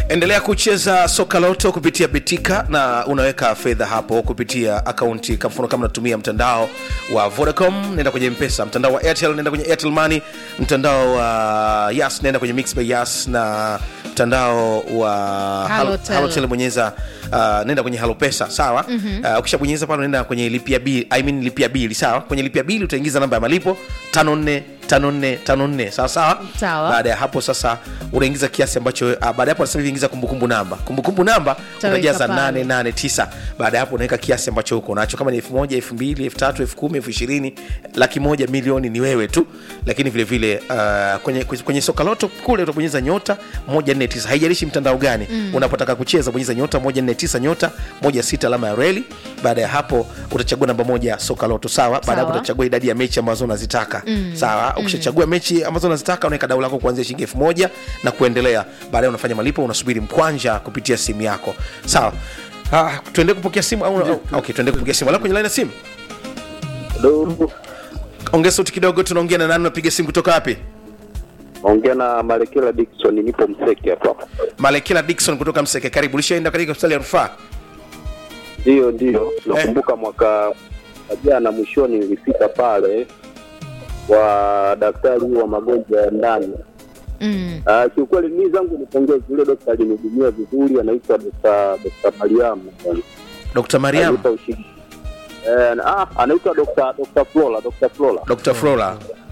endelea kucheza soka loto kupitia betika na unaweka fedha hapo kupitia akaunti kwa mfano kama unatumia mtandao wa vodacom nenda kwenye mpesa mtandao wa airtel nenda kwenye airtel money mtandao wa yas nenda kwenye mix by yas na mtandao wa Halotel. halotel bonyeza uh, nenda kwenye halopesa sawa mm-hmm. uh, ukishabonyeza pale unaenda kwenye lipia bili I mean lipia bili sawa kwenye lipia bili utaingiza namba ya malipo 54 54 54 sawa sawa Sawa. baada ya hapo sasa unaingiza kiasi ambacho uh, baada ya hapo nasema hivi ingiza kumbukumbu namba kumbukumbu namba Utaweka unajaza pale. 889 baada ya hapo unaweka kiasi ambacho huko nacho kama ni 1000 2000 3000 10000 20000 laki moja milioni ni wewe tu lakini vile vile uh, kwenye, kwenye soka loto kule utabonyeza nyota 149 haijalishi mtandao gani mm. unapotaka kucheza bonyeza nyota 149 nyota 16 alama ya reli baada ya hapo utachagua namba moja soka loto sawa baada ya hapo Sawa. utachagua idadi ya mechi ambazo unazitaka mm. sawa ukishachagua mechi ambazo unazitaka unaweka dau lako kuanzia shilingi elfu moja na kuendelea baadaye unafanya malipo unasubiri mkwanja kupitia simu yako sawa Ah, tuende kupokea simu au au- okay, tuende kupokea simu Wala kwenye line ya simu Halo, ongea sauti kidogo tunaongea na nani unapiga simu kutoka wapi naongea na Malekela Dickson, nipo Mseke hapa. malekela dikson kutoka mseke karibu ulishaenda katika hospitali ya rufaa Ndio, ndio, nakumbuka mwaka wa jana mwishoni nilifika pale kwa daktari wa magonjwa ya ndani. Mm. Uh, kiukweli mimi zangu nipongeze yule dokta alinihudumia vizuri, anaitwa Dr. Dr. Mariamu. dr mariam Alinipa ushiri- Eh, ah, anaitwa Dr. Dr. Flora, Dr. Flora. dr flora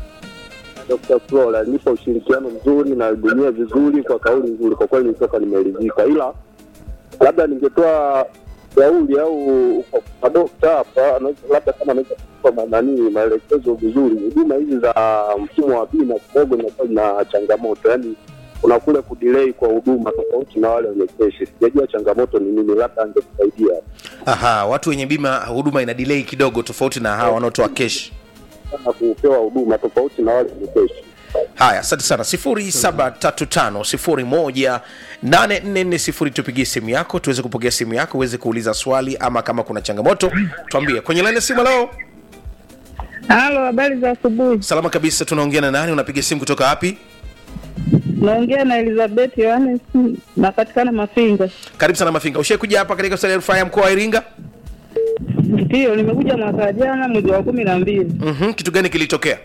Dr. Flora alinipa ushirikiano mzuri na alihudumia vizuri kwa kauli nzuri. Kwa kweli nilitoka nimeridhika, ila labda ningetoa shauri au kwa- kwa dokta hapa, anaweza- labda kama anaweza kupa nani maelekezo vizuri. Huduma hizi za mfumo wa bima kidogo inakuwa ina changamoto, yaani kuna kule kudelay kwa huduma tofauti na wale wenye keshi. Sijajua changamoto ni nini, labda angetusaidia aha watu wenye bima huduma ina delay kidogo tofauti na hawa wanaotoa kesh kama kupewa huduma tofauti na wale wenye keshi. haya asante sana 735 tupigie simu yako tuweze kupokea simu yako uweze kuuliza swali ama kama kuna changamoto tuambie kwenye laini ya simu leo Halo, habari za asubuhi. salama kabisa tunaongea na nani unapiga simu kutoka wapi Naongea na Elizabeth Yohanes, napatikana Mafinga. karibu sana mafinga ushai kuja hapa katika hospitali ya rufaa ya mkoa wa iringa Ndiyo, nimekuja mwaka jana mwezi wa kumi na mbili. mm-hmm. kitu gani kilitokea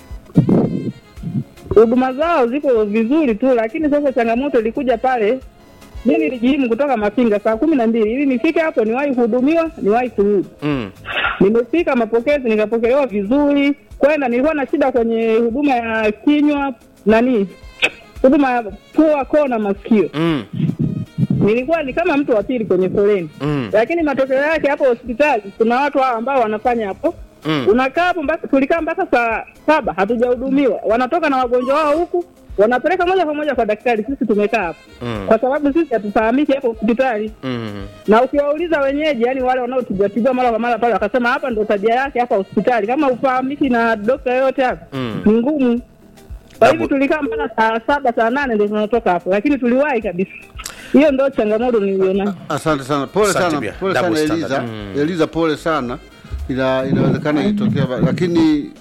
Huduma zao ziko vizuri tu, lakini sasa changamoto ilikuja pale. Mi nilijihimu kutoka Mafinga saa kumi na mbili ili nifike hapo niwahi kuhudumiwa, niwahi kurudi. mm. Nimefika mapokezi, nikapokelewa vizuri. Kwenda nilikuwa na shida kwenye huduma ya kinywa, nani, huduma ya pua, koo na masikio. Mm. nilikuwa ni kama mtu wa pili kwenye foleni Mm. lakini matokeo yake hapo hospitali kuna watu hao ambao wanafanya hapo Mm. unakaa hapo mpaka tulikaa mpaka saa saba hatujahudumiwa wanatoka na wagonjwa wao huku wanapeleka moja kwa moja kwa daktari sisi tumekaa hapo Mm. kwa sababu sisi hatufahamiki hapo hospitali Mm. na ukiwauliza wenyeji yani wale wanaotibatibiwa mara kwa mara pale wakasema hapa ndo tabia yake hapa hospitali kama ufahamiki na dokta yoyote hapa Mm. ni ngumu kwa Dabu- hivyo tulikaa mpaka saa saba saa nane ndo tunatoka hapo lakini tuliwahi kabisa hiyo ndo changamoto niliona Asante sana, pole Asante sana, pia. pole Double sana standard. Eliza. Mm. Eliza, pole sana, ila inawezekana ilitokea, ba- lakini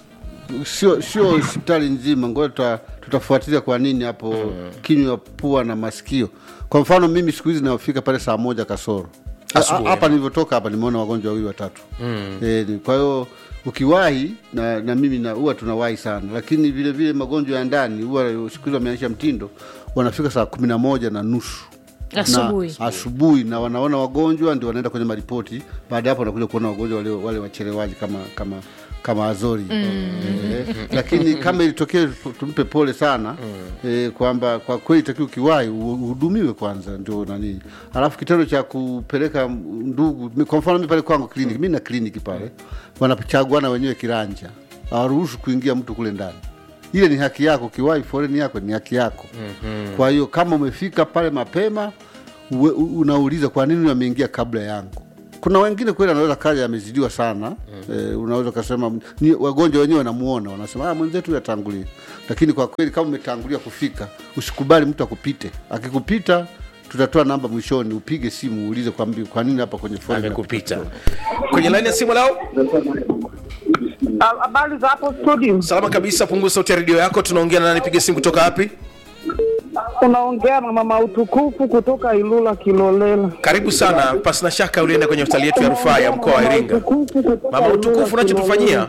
sio sio hospitali nzima. Ngoja tuta, tutafuatilia kwa nini hapo kinywa, pua na masikio. Kwa mfano mimi siku hizi naofika pale saa moja kasoro Asubuhi. Ha- hapa nilivyotoka hapa nimeona wagonjwa wawili watatu mm. e, ni- kwa hiyo ukiwahi na, na mimi na huwa tunawahi sana, lakini vile vile magonjwa ya ndani huwa siku hizi wameanisha mtindo, wanafika saa kumi na moja na nusu Asubuhi. na, asubuhi na wanaona wagonjwa ndio wanaenda kwenye maripoti. Baada ya hapo wanakuja kuona wagonjwa wale, wale wachelewaji kama kama kama Azori mm. eh, lakini kama ilitokea tumpe pole sana mm. eh, kwamba kwa kweli takiwa ukiwahi u- uhudumiwe kwanza, ndio nani, alafu kitendo cha kupeleka ndugu, mi- kwa mfano mi pale kwangu kliniki, mi na kliniki pale, wanachaguana wenyewe kiranja, hawaruhusu kuingia mtu kule ndani ile ni haki yako, ukiwahi foleni yako ni haki yako. mm-hmm. Kwa hiyo kama umefika pale mapema uwe, u- unauliza kwa nini ameingia kabla yangu. Kuna wengine kweli anaweza kaja amezidiwa sana mm-hmm. E, unaweza ukasema ni wagonjwa wenyewe wanamuona wanasema ah, mwenzetu yatangulia, lakini kwa kweli kama umetangulia kufika usikubali mtu akupite. Akikupita tutatoa namba mwishoni, upige simu uulize kwa, mbi- kwa nini hapa kwenye foleni amekupita kwenye laini ya simu lao habari za hapo studio salama kabisa punguza sauti ya redio yako tunaongea na nani piga simu kutoka wapi Unaongea na mama utukufu kutoka Ilula Kilolela. karibu sana pasina shaka ulienda kwenye hospitali yetu ya rufaa ya mkoa wa iringa mama utukufu unachotufanyia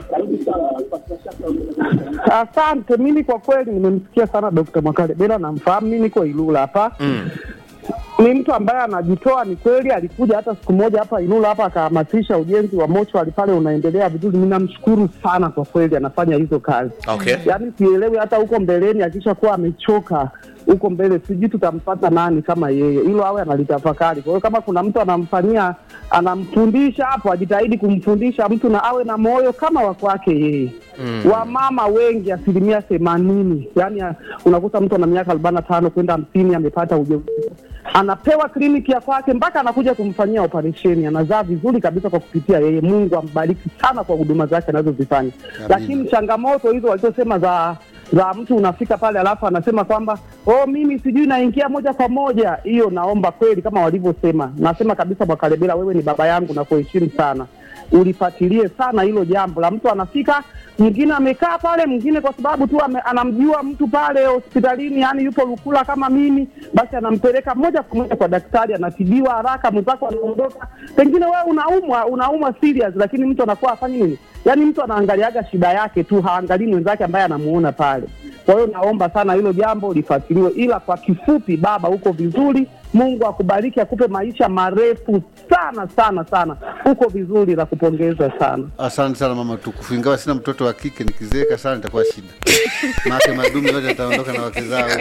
Asante. Mimi kwa kweli nimemsikia sana Dr. Mwakalebela, namfahamu. Mimi niko Ilula hapa mm. ni mtu ambaye anajitoa. Ni kweli alikuja hata siku moja hapa Ilula hapa akahamasisha ujenzi wa mochwari pale unaendelea vizuri. Ninamshukuru sana kwa kweli, anafanya hizo kazi. okay Yaani sielewi hata huko mbeleni akisha kuwa amechoka huko mbele, sijui tutampata nani kama yeye, hilo awe analitafakari. Kwa hiyo kama kuna mtu anamfanyia anamfundisha hapo, ajitahidi kumfundisha mtu na awe na moyo kama wa kwake yeye. Mm. Wamama wengi asilimia themanini, yaani ah, unakuta mtu ana miaka arobaini na tano kwenda hamsini amepata ujauzito, anapewa kliniki ya kwake mpaka anakuja kumfanyia operesheni, anazaa vizuri kabisa kwa kupitia yeye. Mungu ambariki sana kwa huduma zake anazozifanya, lakini changamoto hizo walizosema za za mtu unafika pale alafu anasema kwamba oh, mimi sijui naingia moja kwa moja. Hiyo naomba kweli, kama walivyosema, nasema kabisa, Mwakalebela, wewe ni baba yangu na kuheshimu sana, ulifuatilie sana hilo jambo la mtu anafika, mwingine amekaa pale, mwingine kwa sababu tu ame, anamjua mtu pale hospitalini, yani yupo Lukula kama mimi, basi anampeleka moja kwa moja kwa daktari, anatibiwa haraka, mwenzako anaondoka. Pengine wewe unaumwa unaumwa serious, lakini mtu anakuwa afanye nini? Yaani mtu anaangaliaga shida yake tu, haangalii mwenzake ambaye anamuona pale. Kwa hiyo naomba sana hilo jambo lifuatiliwe, ila kwa kifupi, baba, uko vizuri. Mungu akubariki, akupe maisha marefu sana sana sana, uko vizuri, na kupongeza sana. Asante sana mama tukufu, ingawa sina mtoto wa kike, nikizeeka sana itakuwa shida, maake madume yote yataondoka na wake zao.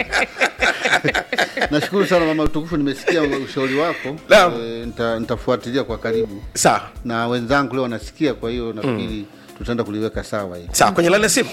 Nashukuru sana mama tukufu, nimesikia ushauri wako Naam. e, nita, nitafuatilia kwa karibu sawa na wenzangu leo wanasikia, kwa hiyo nafikiri tutaenda kuliweka sawa hii. sawa kwenye laini ya simu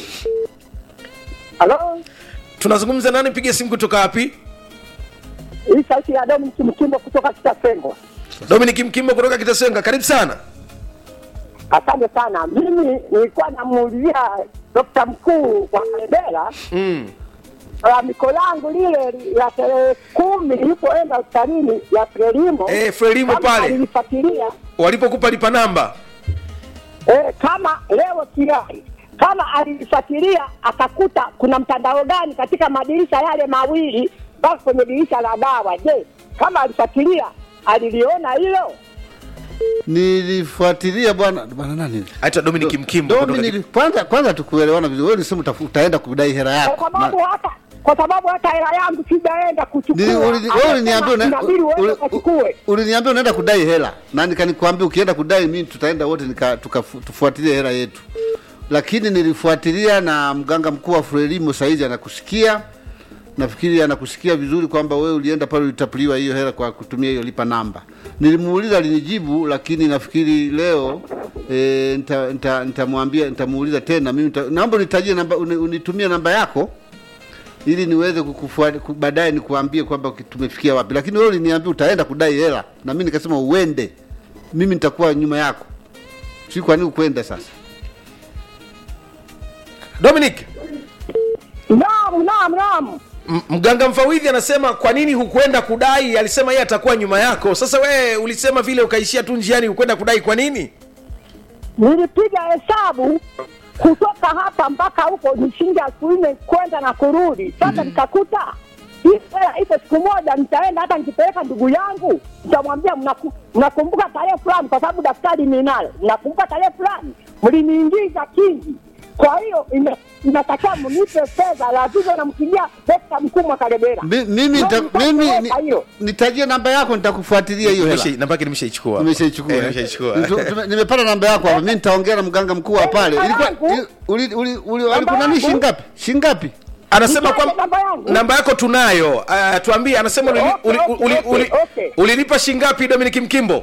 Halo, tunazungumza nani piga simu kutoka wapi hii sauti ya Dominic Mkimbo kutoka Kitasengwa. dominik mkimbo kutoka kitasenga karibu sana Asante sana. Mimi nilikuwa namuulizia dokta mkuu wa Kalebela mm. lalamiko langu lile la tarehe kumi nilipoenda hospitalini ya Frelimo Eh, Frelimo kama pale. alilifuatilia walipokupa lipa namba eh, kama leo kirai kama alilifuatilia akakuta kuna mtandao gani katika madirisha yale mawili mpaka kwenye dirisha la dawa. Je, kama alifuatilia aliliona hilo? Nilifuatilia bwana bwana nani aitwa dominik mkimbo kutoka Dominic, kwanza kwanza tukuelewana vizuri. Wewe ulisema utafu- utaenda kudai hela kwa yako sababu Na- hata kwa sababu hata hela yangu sijaenda kuchukua. Ni- uli- wewe uliniambia una- inabidi uende uli- ukachukue. uliniambia unaenda kudai hela na nikanikwambia ukienda kudai mimi tutaenda wote nika- tukafu- tufuatilie hela yetu, lakini nilifuatilia na mganga mkuu wa Frelimo saizi anakusikia, nafikiri anakusikia vizuri kwamba wewe ulienda pale ulitapuliwa hiyo hela kwa kutumia hiyo lipa namba. Nilimuuliza alinijibu, lakini nafikiri leo e, nitamwambia nita, nitamwambia nitamuuliza tena mimi nita, naomba unitajie namba uni- unitumie namba yako ili niweze kukufuata ku- baadaye nikuambie kwamba ki- tumefikia wapi, lakini wewe uliniambia utaenda kudai hela na mimi nikasema uende, mimi nitakuwa nyuma yako. Si kwa nini ukwenda sasa? dominik Naam, naam, naam. M- mganga mfawidhi anasema kwa nini hukwenda kudai alisema yeye atakuwa nyuma yako sasa wewe ulisema vile ukaishia tu njiani hukwenda kudai kwa nini Nilipiga hesabu kutoka hapa mpaka huko ni shilingi elfu nne kwenda na kurudi. Sasa nikakuta hii hela ipo, siku moja nitaenda, hata nikipeleka ndugu yangu nitamwambia, mnaku- mnakumbuka tarehe fulani, kwa sababu daftari ninalo, mnakumbuka tarehe fulani mliniingiza kingi. Kwa hiyo ime- inatakiwa mnipe fedha, lazima nampigia dokta mkuu Mwakalebela. Mi- Mimi nita, Ndio mimi ni, nitaweka hiyo. nitajie namba yako, nitakufuatilia hiyo hela. Nimesha- namba yake nimeshaichukua Nimeshaichukua. Eh, nimeshaichukua Nitu- tume- Nimepata namba yako hapa. Mimi nitaongea na mganga mkuu wa pale. Namba Ilikuwa yangu? uli uli uli Namba alikunani yangu? shingapi? Shingapi? anasema Nitaje kwa namba yangu? namba yako tunayo uh, tuambie anasema ulili- Okay, uli- okay, uli- okay, uli- okay. ulilipa shingapi dominik mkimbo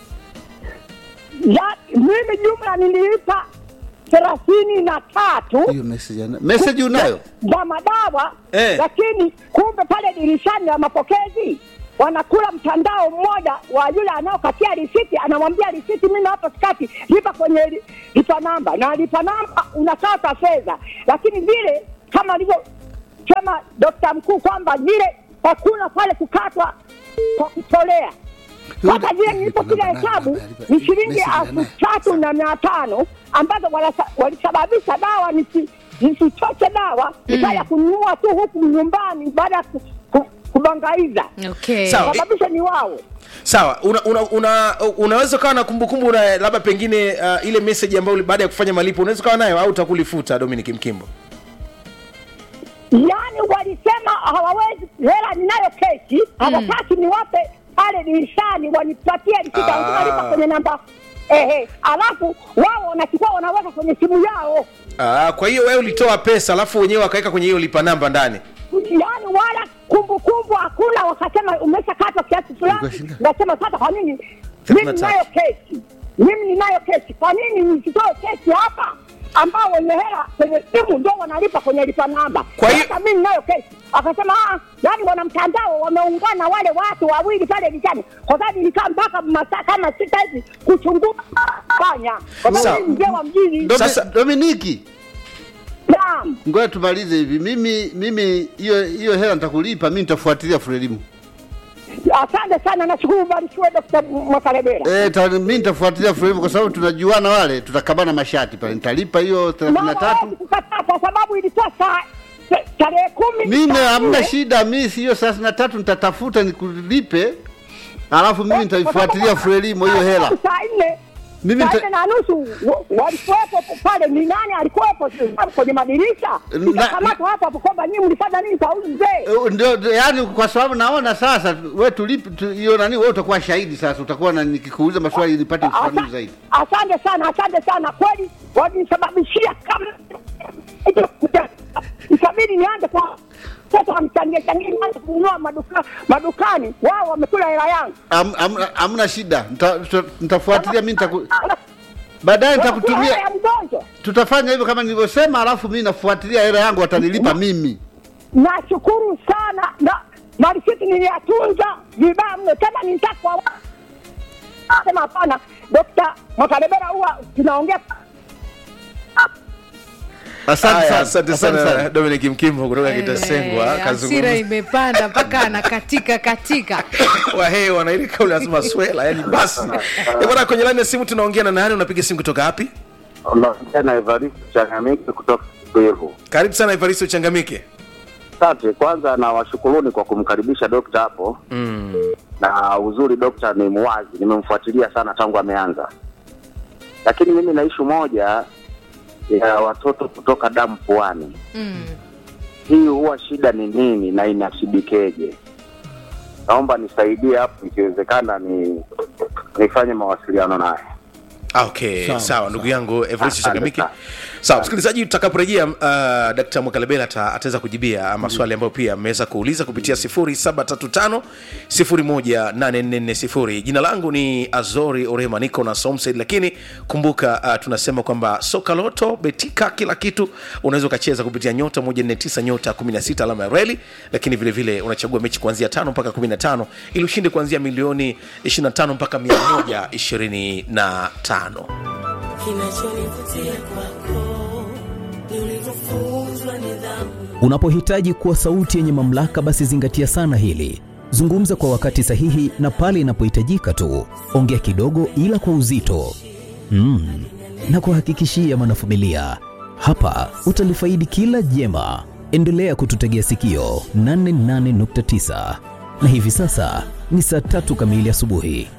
Ya, mimi jumla nililipa thelathini na tatu Hiyo message ana- message unayo? za madawa Eh. lakini kumbe pale dirishani la mapokezi wanakula mtandao mmoja wa yule anaokatia risiti, anamwambia risiti, mimi hapa sikati, lipa kwenye li- lipa namba, na lipa namba unakata fedha, lakini vile kama alivyosema dokta mkuu kwamba vile hakuna pale kukatwa kwa kutolea sasa vile nilipopiga hesabu ni shilingi elfu tatu na mia tano ambazo walasa- walisababisha dawa nisi- nisichoche dawa nikaya kununua tu huku nyumbani baada ya ku- ku- kubangaiza okay. Sawa. sababisha ni wao sawa una, una, una, unaweza ukawa na kumbukumbu na labda pengine uh, ile message ambayo uli- baada ya kufanya malipo unaweza ukawa nayo au utakulifuta dominic mkimbo yaani walisema hawawezi hela ninayo kesi hawataki niwape pale dirishani wanipatie risiti Ah. lazima lipa kwenye namba ehe alafu wao wanachukua wanaweka kwenye simu yao Ah, kwa hiyo wewe ulitoa pesa alafu wenyewe wakaweka kwenye hiyo lipa namba ndani yaani wala kumbukumbu hakuna wakasema umeshakatwa kiasi fulani Ukashinda. nasema sasa kwa nini mimi Thelathini na ninayo kesi mimi ninayo kesi kwa nini nisitoe kesi hapa ambao wenye hela kwenye simu ndio wanalipa kwenye lipa namba Kwa hiyo- sasa mimi ninayo kesi akasema ah yani wana mtandao wameungana wale watu wawili pale lichani kwa sababu nilikaa mpaka masaa kama sita hivi kuchunguza fanya kwa Sawa. sababu mimi mzee wa mjini Domi- Sasa- Dominiki, naam ngoja tumalize hivi. Mimi mimi hiyo hiyo hela nitakulipa, mimi nitafuatilia Frelimu. asante sana nashukuru barikiwe dokta mwakalebera Eh, ta, mimi nitafuatilia Frelimu kwa sababu tunajuana wale, tutakabana mashati pale. Nitalipa hiyo 33. hawezi kukataa kwa sababu ilikuwa saa ta- tarehe kumi Mimi saa hamna nne. shida, mimi hiyo 33 nitatafuta nikulipe. Alafu mimi Eh, nitaifuatilia kwa sababu- Frelimu hiyo hela. saa nne Mimi saa nita- nne na nusu wa- walikuwepo pale ni nani alikuwepo kwenye madirisha Na- nikakamatwa hapo hapo kwamba nyinyi mlifanya nini kwa huyu mzee Eh, Ndio, ndio, yani kwa sababu naona sasa wewe tulipi tu- hiyo nani, wewe utakuwa shahidi sasa, utakuwa na nikikuuliza maswali nipate ufafanuzi Asa- zaidi. asante sana asante sana kweli walinisababishia kama ikabidi nianze kwa sasa wamchangie changie nianze kununua maduka madukani wao wamekula hela yangu Am- am- Hamna shida, Nita- tuta- nitafuatilia mimi nitaku baadaye Wanakula nitakutumia hela ya mgonjwa tutafanya hivyo kama nilivyosema, alafu mimi nafuatilia hela yangu, watanilipa mimi. nashukuru sana na marisiti niliyatunza vibaya mno tena nitakwa sema hapana dokta mwakalebera huwa tunaongea Asante Haya, sana, asante sana dominic mkimbo kutoka kitasengwa Eh, hasira kazungumza imepanda mpaka anakatika katika wahee wanairika ule lazima swela yani basi Eh, bwana kwenye laini ya simu tunaongea na nani unapiga simu kutoka wapi unaongea na Evaristo Changamiki kutoka Kwevu. karibu sana evaristo uchangamike Asante. Kwanza na washukuruni kwa kumkaribisha dokta hapo mm. na uzuri dokta ni muwazi, nimemfuatilia sana tangu ameanza, lakini mimi na ishu moja ya watoto kutoka damu puani. mm. Hii huwa shida ni nini na inashibikeje? Naomba nisaidie hapo, ikiwezekana ni nifanye mawasiliano naye. Ah, okay sawa, Sawa, ndugu yangu evaristo Asante changamike sana. sawa msikilizaji tutakaporejea uh, dkt mwakalebela ata- ataweza kujibia maswali ambayo pia ameweza kuuliza kupitia 0735 18440 jina langu ni azori orema niko na somsaid lakini kumbuka uh, tunasema kwamba soka loto betika kila kitu unaweza ukacheza kupitia nyota 149 nyota 16 alama ya reli lakini vile vile unachagua mechi kuanzia tano mpaka 15 ili ushinde kuanzia milioni 25 mpaka 125 Kinachonivutia kwako ni ulivyofunzwa nidhamu. Unapohitaji kuwa sauti yenye mamlaka, basi zingatia sana hili. Zungumza kwa wakati sahihi na pale inapohitajika tu. Ongea kidogo, ila kwa uzito mm. na kuhakikishia mwanafamilia, hapa utalifaidi kila jema. Endelea kututegea sikio 88.9 na hivi sasa ni saa tatu kamili asubuhi.